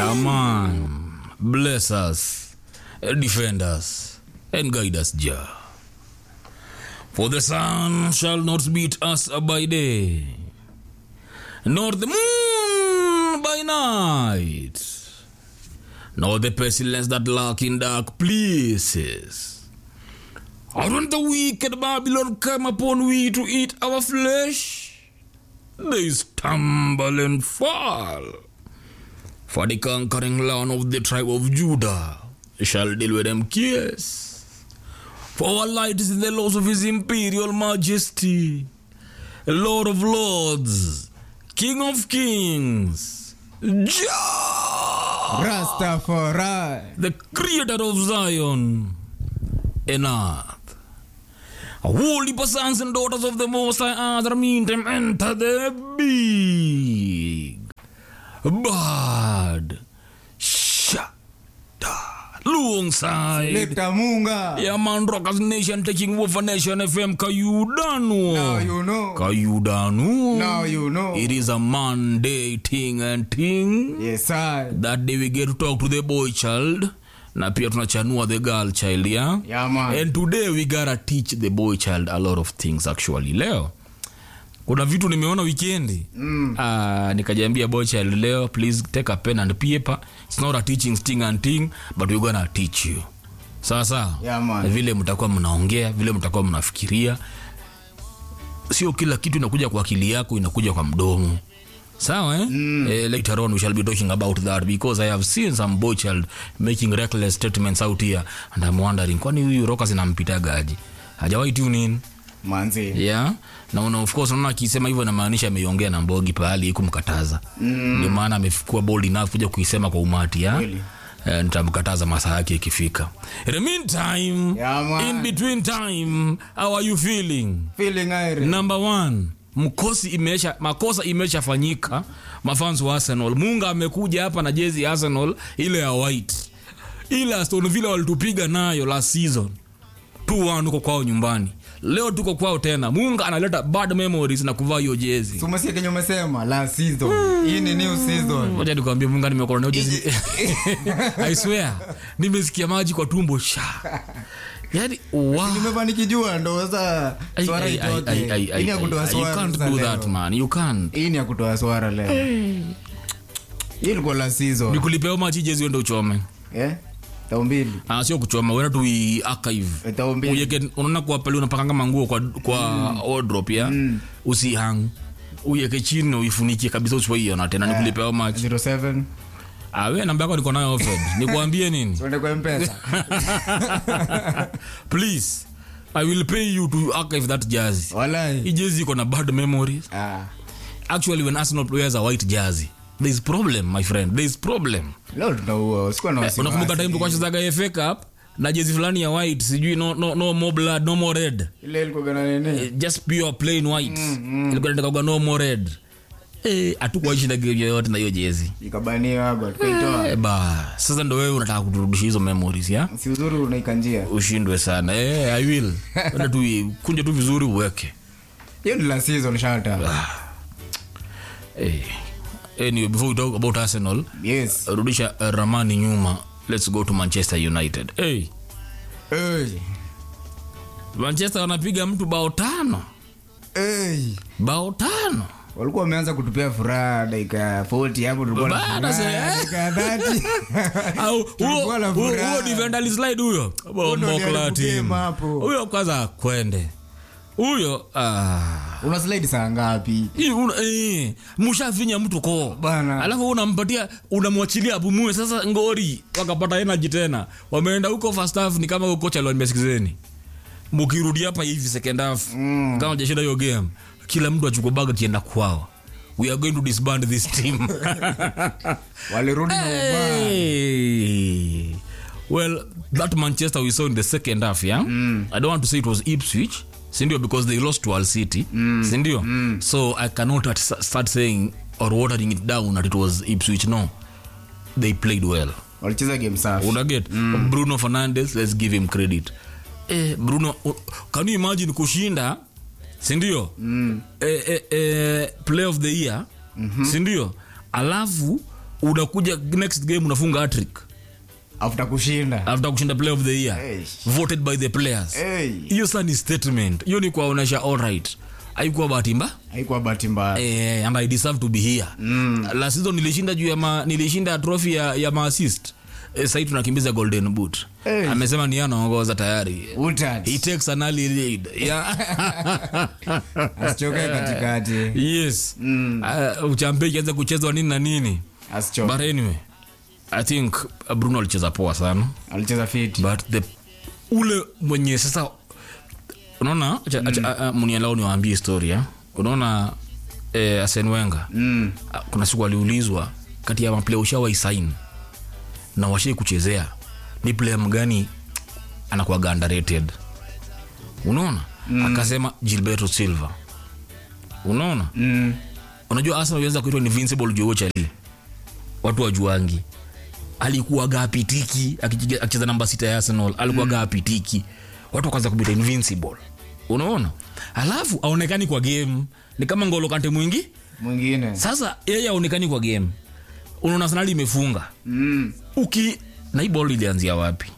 Yeah, man. Bless us, defend us, and guide us, Jah. For the sun shall not beat us by day, nor the moon by night, nor the pestilence that lurk in dark places. And when the wicked Babylon come upon we to eat our flesh, they stumble and fall. For the conquering land of the tribe of Judah shall deal with them cares. For our light is in the laws of his imperial majesty, Lord of lords, King of kings, Jah, Rastafari. the creator of Zion and earth. Holy sons and daughters of the Most High Earth, meantime enter the big bad shada alongside Leta Munga. yeah man rockers nation taking over nation fm kayudanu Now you know. kayudanu Now you know. it is a monday thing and thing Yes, I. that day we get to talk to the boy child na pia tunachanua the girl child yeah? Yeah, man. and today we gotta teach the boy child a lot of things actually leo kuna vitu nimeona wikendi Mm. uh, nikajiambia boy child leo please take a pen and paper it's not a teaching sting and thing but we're gonna teach you sawa sawa Yeah, man. vile mtakuwa mnaongea vile mtakuwa mnafikiria sio kila kitu inakuja kwa akili yako inakuja kwa mdomo sawa eh? mm. eh, later on we shall be talking about that because i have seen some boy child making reckless statements out here and i'm wondering kwani huyu roka zinampitagaji hajawahi tune in Manzi. yeah na una, of course unaona akisema hivyo inamaanisha ameiongea na mbogi pahali kumkataza mm. ndio maana amekuwa bold enough kuja kuisema kwa umati ya Kweli. Eh, nitamkataza masaa yake ikifika in the meantime Yeah, man. in between time how are you feeling Feeling aire. number one mkosi imeisha makosa imeshafanyika mafans wa arsenal munga amekuja hapa na jezi ya arsenal ile ya white ile aston villa walitupiga nayo last season 2-1 huko kwao nyumbani leo tuko kwao tena munga analeta bad memories na kuvaa hiyo jezi Sumasikia kenye umesema last season. Hii ni new season. moja nikwambia munga nimekona nayo jezi i swear nimesikia maji kwa tumbo sha yani wow. Nimekuwa nikijua ndo sasa Ai, swara ai, ai, ai, itoke. ai, Hii ai, ni ya kutoa ai, you swara can't sasa do leo. that man you can't Hii ni ya kutoa swara leo. Hii ilikuwa last season. nikulipea machi jezi uende uchome Eh? Tao mbili. Ah, sio kuchoma uenda tu i- archive Tao mbili. uyeke unaona kwa pale unapakanga manguo kwa, kwa mm. wardrobe ya mm. usihang uyeke chini na uifunikie kabisa usiwaiona tena nikulipe how much 07. ah we namba yako niko nayo offered nikuambie nini Tuende kwa M-Pesa. please i will pay you to archive that jersey hii Walai. jersey iko na bad memories Ah. actually when arsenal wears a white jersey there is problem my friend there is problem Leo tunaua. Usikuwa na wasiwasi. unakumbuka time tulikuwa chezaga FA Cup na jezi fulani ya white sijui no, no, no more blood no more red Ile ilikuwa na nini? Eh, just pure plain white ilikuwa inataka kwa no more red eh hatukuwaishinda game yoyote na hiyo jezi Ikabaniwa hapo tukaitoa. eh, ba sasa ndo wewe unataka kuturudisha hizo memories ya Si uzuri unaika njia. ushindwe sana eh i will Enda tu kunja tu vizuri uweke Hiyo ni last season shata. eh anyway before we talk about arsenal Yes. rudisha uh, ramani nyuma let's go to manchester united hey Hey. manchester wanapiga mtu bao tano Hey. bao tano walikuwa wameanza kutupia furaha dakika 40 hapo tulikuwa na Bana, furaha, se- dakika 30. au huo Tulikuwa na huo- furaha. huo defender alislide huyo ndo Bombo aliharibu la team. game hapo. huyo kwanza kwende huyo ah, una slide saa ngapi hii una- eh, mushafinya mtu koo Bana. alafu unampatia unamwachilia apumue sasa ngori wakapata energy tena wameenda huko first half ni kama huyo kocha aliwaambia mukirudi hapa hivi second half mm. kama jashinda hiyo game kila mtu achukue baga kienda kwao we are going to disband this team walirudi na ubaya Hey. Well, that Manchester we saw in the second half, yeah. I don't want to say it was Ipswich, sindio, because they lost to Al City, sindio. So I cannot at- start saying or watering it down that it was Ipswich. No, they played well. walicheza game safi Unaget Bruno Fernandes, let's give him credit. Eh, Bruno, uh, can you imagine kushinda, sindio? Eh, eh, eh, play of the year, sindio? Alafu unakuja next game unafunga hattrick after kushinda after kushinda player of the year Hey. voted by the players Hey. hiyo sa ni statement hiyo ni kuwaonyesha alright haikuwa bahati mbaya haikuwa bahati mbaya eh, and I deserve to be here mm. last season nilishinda juu ya ma, nilishinda trophy ya, ya maassist eh, sahii tunakimbiza golden boot Hey. amesema ni yeye anaongoza tayari Utad. he takes an early lead yeah. asichoke katikati yes mm. uh, uchampe ikianza kuchezwa nini na nini asichoke but anyway i think uh, bruno alicheza poa sana alicheza fiti but the ule mwenye sasa unaona mm. mnialao niwaambie historia unaona eh, asen wenga mm. Ah, kuna siku aliulizwa kati ya maplaya ushawai sain na washai kuchezea ni player mgani anakuwaga underrated unaona mm. akasema gilberto silva unaona Mm. unajua arsenal ilianza kuitwa invincible juu chali watu wajuangi alikuwaga apitiki akichige- akicheza namba sita ya arsenal alikuwaga mm. apitiki watu wakaanza kubita invincible unaona alafu aonekani kwa game ni kama ngolo kante mwingi mwingine sasa yeye aonekani kwa game unaona arsenal imefunga mm. uki na hii ball ilianzia wapi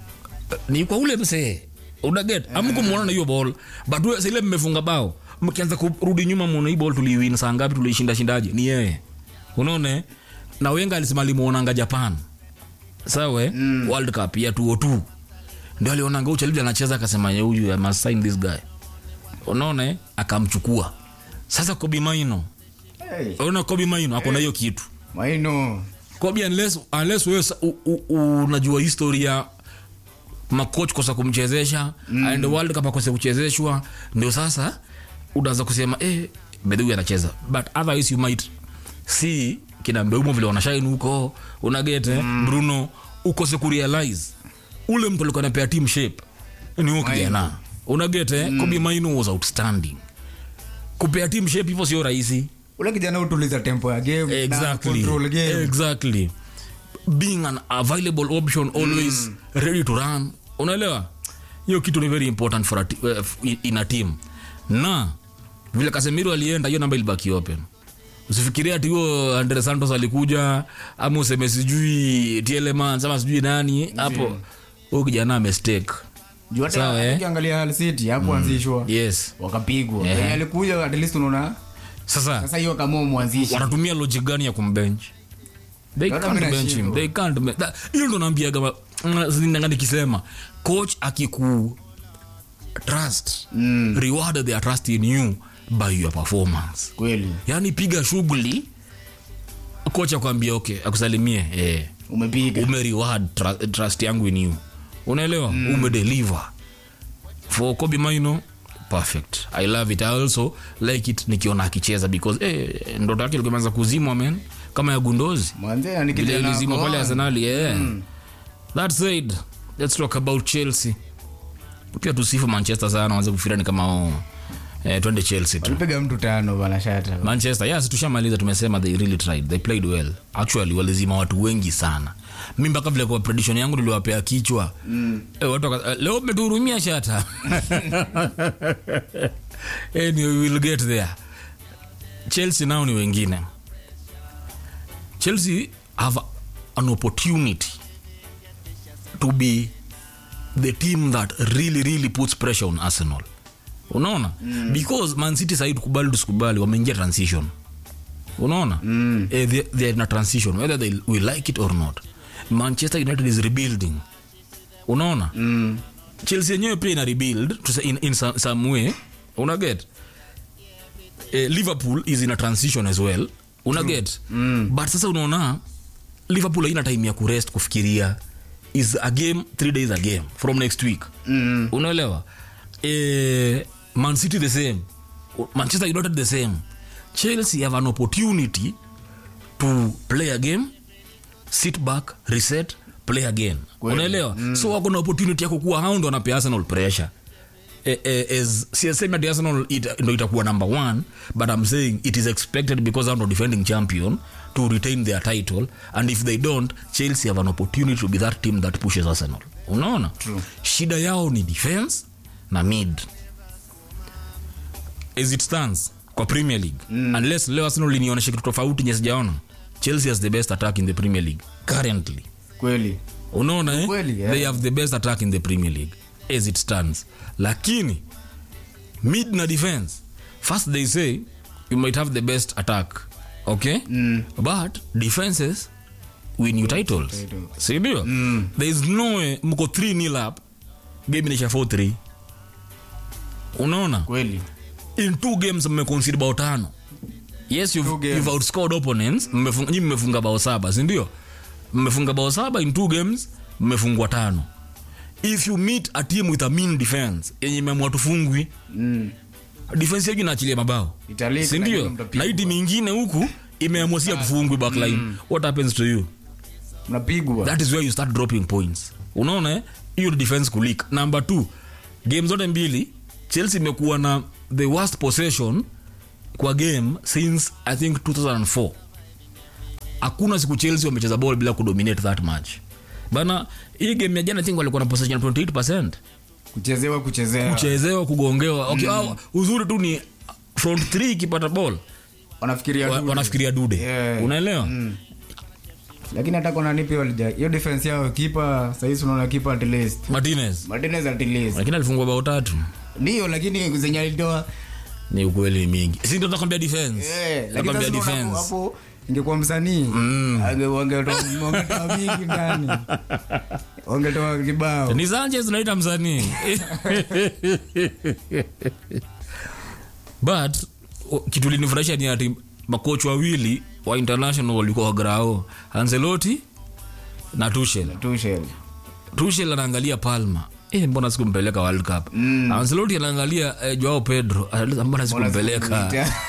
ni kwa ule msee unaget amkumwona na hiyo ball but wewe sile mmefunga bao mkianza kurudi nyuma muone hii ball tuliwin saa ngapi tuliishinda shindaje ni yeye unaona eh? na wenga alisema alimuonanga japan sawa mm. world cup ya 202 ndio alionanga uchalibdi anacheza akasema "Yeah, huyu I must sign this guy unaona eh? akamchukua sasa kobi maino hey. unaona kobi maino akona hiyo kitu maino Kobe unless unless wewe sa- u- u- unajua historia makoch kosa kumchezesha mm. and world cup akose kuchezeshwa ndio sasa unaanza kusema eh bedhu anacheza but otherwise you might see kina mbeumo vile wanashine huko unagete mm. bruno ukose kurealize ule mtu alikuwa anapea team shape ni huyo kijana unagete mm. Kobe Maino was outstanding kupea team shape hivyo sio rahisi ule kijana utuliza tempo ya game na exactly control game exactly being an available option always ready to run unaelewa hiyo kitu ni very important for a ti- eh, f- in a team na vile kasemiro alienda hiyo namba ilibaki open usifikiria ati huyo andre santos alikuja ama useme sijui tielemans ama sijui nani hapo huyu kijana amestake juu Sawa, hata eh? ukiangalia Hull City hapo anzishwa yes wakapigwa Yeah. Wenye alikuja at least unaona sasa sasa hiyo kama mwanzishi wanatumia logic gani ya kumbench they Hata can't mimi bench him nashindwa. they can't be- that- hiyo ndo naambiaga ma- mm, zinanga nikisema coach akiku trust Mm. reward their trust in you by your performance kweli yani piga shughuli coach akwambia okay akusalimie eh, umepiga ume reward tra- trust yangu in you unaelewa mm. umedeliver for kobi maino perfect i love it i also like it nikiona akicheza because eh, ndoto yake ilikuwa imeanza kuzimwa man kama ya gundozi mwanzee ni vile kijana ilizimwa wako pale on. arsenali yeah. that said let's talk about chelsea pia tusifu manchester sana wanze kufikira ni kama oh, eh, twende chelsea tu walipiga mtu tano bana shata manchester yes tushamaliza tumesema they really tried they played well actually walizima watu wengi sana mi mpaka vile kwa prediction yangu niliwapea kichwa mm. e, watu waka, eh, leo umetuhurumia shata anyway, we will get there chelsea nao ni wengine chelsea have an opportunity to be the team that really really puts pressure on arsenal unaona mm. because man city sahii tukubali tusikubali wameingia transition unaona mm. eh, they, they are in a transition whether they we like it or not manchester united is rebuilding unaona mm. chelsea yenyewe pia ina rebuild to say in, in some, some way unaget eh, liverpool is in a transition as well unaget mm. but sasa unaona liverpool haina time ya kurest kufikiria is a game three days a game from next week Mm. unaelewa eh, man city the same manchester united the same chelsea have an opportunity to play a game sit back reset play again Kweli. unaelewa mm. so wako na opportunity ya kukuwa hao ndo wanapea arsenal pressure Eh, eh, as siasemi ati arsenal it, ndo itakuwa number one but i'm saying it is expected because hao ndo defending champion to retain their title and if they don't chelsea have an opportunity to be that team that pushes arsenal unaona True. shida yao ni defense na mid as it stands kwa premier league mm. unless leo arsenal linionyesha kitu tofauti nye sijaona chelsea has the best attack in the premier league currently kweli unaona eh? Kweli, yeah. they have the best attack in the premier league as it stands lakini mid na defense first they say you might have the best attack okay Mm. but defenses win you titles Titles. sindio Mm. there is no way mko 3 nil up game inaisha 4-3 unaona kweli in two games mmeconcede bao tano yes Two you've, games. you've outscored opponents mmefunga, nyi mmefunga bao saba sindio mmefunga bao saba in two games mmefungwa tano if you meet a team with a mean defense yenye imeamua tufungwi mm. defense yetu inaachilia mabao Italika, sindio lakini mtapigwa. na hii timu ingine huku imeamua si tufungwi backline what happens to you mnapigwa that is where you start dropping points unaona eh? hiyo ni defense kulik number two game zote mbili chelsea imekuwa na the worst possession kwa game since i think 2004 hakuna siku chelsea wamecheza ball bila kudominate that match bana hii game ya jana I think walikuwa na possession 28 kuchezewa kuchezewa kuchezewa kugongewa okay, au, uzuri tu ni front 3 ikipata ball wanafikiria wa- tu. wanafikiria dude Yeah. unaelewa Mm. lakini hata kona nipi walija hiyo defense yao kipa sahisi unaona kipa at least martinez martinez at least lakini alifungwa bao tatu ndio lakini zenye alitoa ni ukweli mingi si ndio nakwambia defense eh, lakini nakwambia sasa unaona defense hapo- hapo ingekuwa msanii ange- wangetoa wangetoa mingi ndani wangetoa kibao ni sanchez naita msanii but o- kitu linifurahisha ni ati makoch wawili wa international walikuwa wagrao anseloti na tushel Tuchel. tushel anaangalia palma Eh, mbona sikumpeleka world cup mm. anseloti anaangalia eh, joao pedro Anauliza, mbona sikumpeleka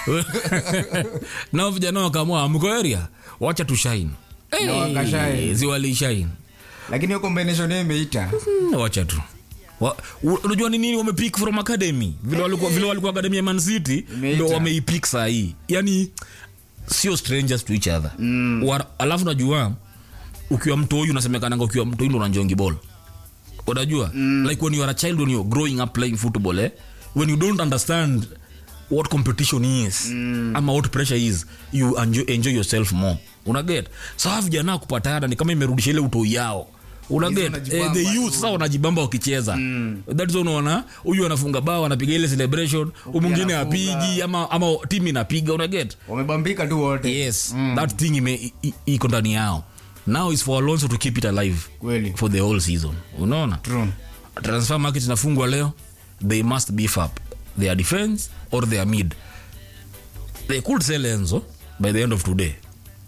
nao vijana wakaamua amko area wacha tushain Na wakashine. ziwalishain lakini hiyo combination yao imeita Mm, wacha tu Wa- u- unajua ni nini wamepick from academy vile walikuwa vile walikuwa academy ya man city Imeita. ndo wameipick saa hii yani sio strangers to each other mm. Wa, alafu najua ukiwa mtoi unasemekananga ukiwa mtoi ndo unanjongi ball unajua mm. like when you are a child when you're growing up playing football eh, when you don't understand what competition is mm. ama what pressure is you enjoy, enjoy yourself more unaget saa vijana kupatana ni kama imerudisha ile utoi yao unaget eh, wanajibamba the tu. youth sasa wanajibamba wakicheza mm. that's why unaona huyu anafunga bao anapiga ile celebration huyu mwingine anafunga. apigi ama, ama timu inapiga unaget wamebambika tu wote yes that thing ime i- i- iko ndani yao now is for alonso to keep it alive kweli for the whole season unaona True. transfer market inafungwa leo they must beef up their defense or their mid they could sell enzo by the end of today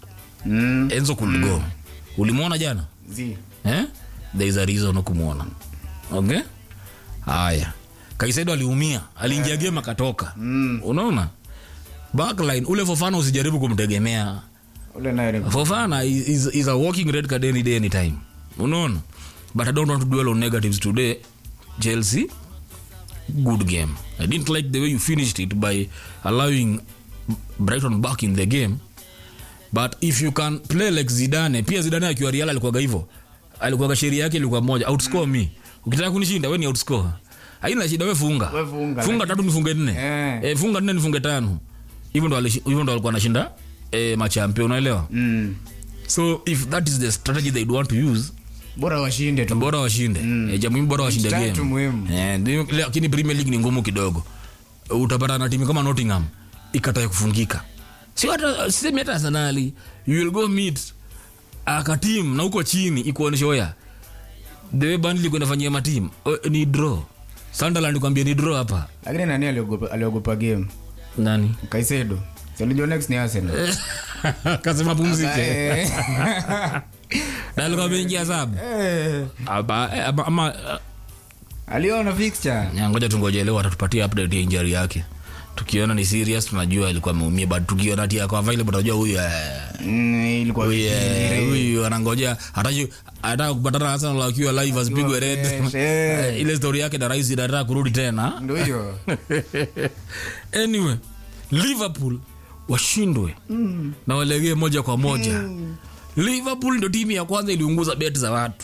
Mm. enzo could go ulimwona jana Zi. eh? there is a reason kumwona okay haya kaisedo aliumia aliingia game akatoka mm. unaona backline ule fofana usijaribu kumtegemea ule naye ni- fofana is, is, is a walking red card any day anytime unaona but i don't want to dwell on negatives today chelsea good game i didn't like the way you finished it by allowing brighton back in the game but if you can play like zidane pia zidane akiwa real alikuwaga hivyo alikuwaga sheria yake ilikuwa moja outscore me ukitaka kunishinda we ni outscore haina shida we funga We funga, funga tatu nifunge nne Eh. eh, funga nne nifunge tano hivyo ndo alishi- hivyo ndo alikuwa anashinda eh, machampio unaelewa Mm. so if that is the strategy they'd want to use bora washinde tu bora washinde mm. e, jamuhimu bora washinde Tatu game muhimu. Eh, ndio- lakini premier league ni ngumu kidogo utapata na timu kama nottingham ikatae kufungika sio hata sisemi hata arsenali you will go meet akatim na huko chini ikuonyesha oya the way Burnley ilikuwa inafanyia matim ni draw sunderland kwambia ni draw hapa lakini nani aliogopa aliogopa game nani kaisedo salijua next ni arsenal kasema pumzike Eh. na alikuwa ameingia sabu Eh. ama, ama, ama aliona fixture Ya, ngoja tungoje leo atatupatia update ya injury yake tukiona ni serious tunajua alikuwa ameumia but tukiona ati yako available tunajua huyu eh, Mm, ilikuwa huyu eh, huyu anangojea hataki anataka kupatana na Arsenal akiwa live asipigwe red fresh, eh. Eh, ile story yake na rais anataka kurudi tena ndo hiyo anyway liverpool washindwe mm. na walegee moja kwa moja mm. liverpool ndo timu ya kwanza iliunguza bet za watu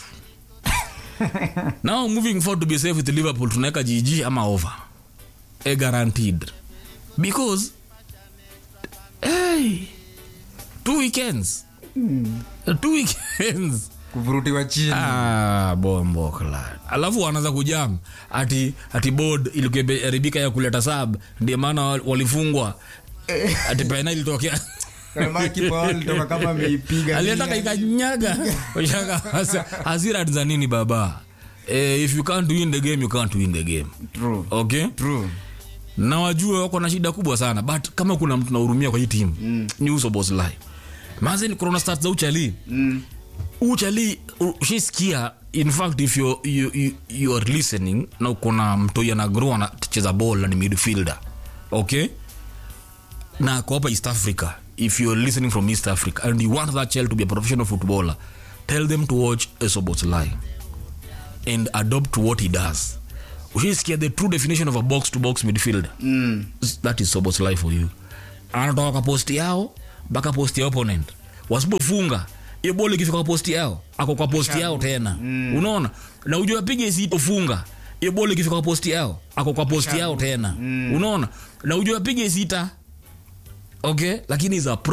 now moving forward to be safe with liverpool tunaweka gg ama over a guaranteed because hey, two weekends two weekends kuvurutiwa chini Ah, bombo kla alafu wanaanza kujam ati ati board ilikuharibika ya kuleta sab ndio maana wa- walifungwa ati pena ilitokea Kama kipa wao alitoka kama ameipiga aliataka ikanyaga Shaka, hasa- hasira za nini baba eh, if you can't win the game you can't win the game True. okay True. na wajue wako na shida kubwa sana but kama kuna mtu nahurumia kwa hii timu mm. ni uso boslai mazeni corona start za uchali Mm. uchali ushisikia in fact if you, you, you, you are listening na uko na mtoi anagro anacheza ball na ni midfielder okay na ako hapa east africa if you're listening from east africa and you want that child to be a professional footballer tell them to watch esoboslai and adopt what he does ushisikia the true definition of a box to box midfielder Mm. that is sobos life for you anatoka kwa posti yao mpaka posti ya opponent wasipofunga hiyo boli ikifika kwa posti yao ako kwa posti yao tena mm. unaona na ujua piga isipofunga hiyo boli ikifika kwa posti yao ako kwa posti yao tena mm. unaona na ujua piga sita okay lakini za pro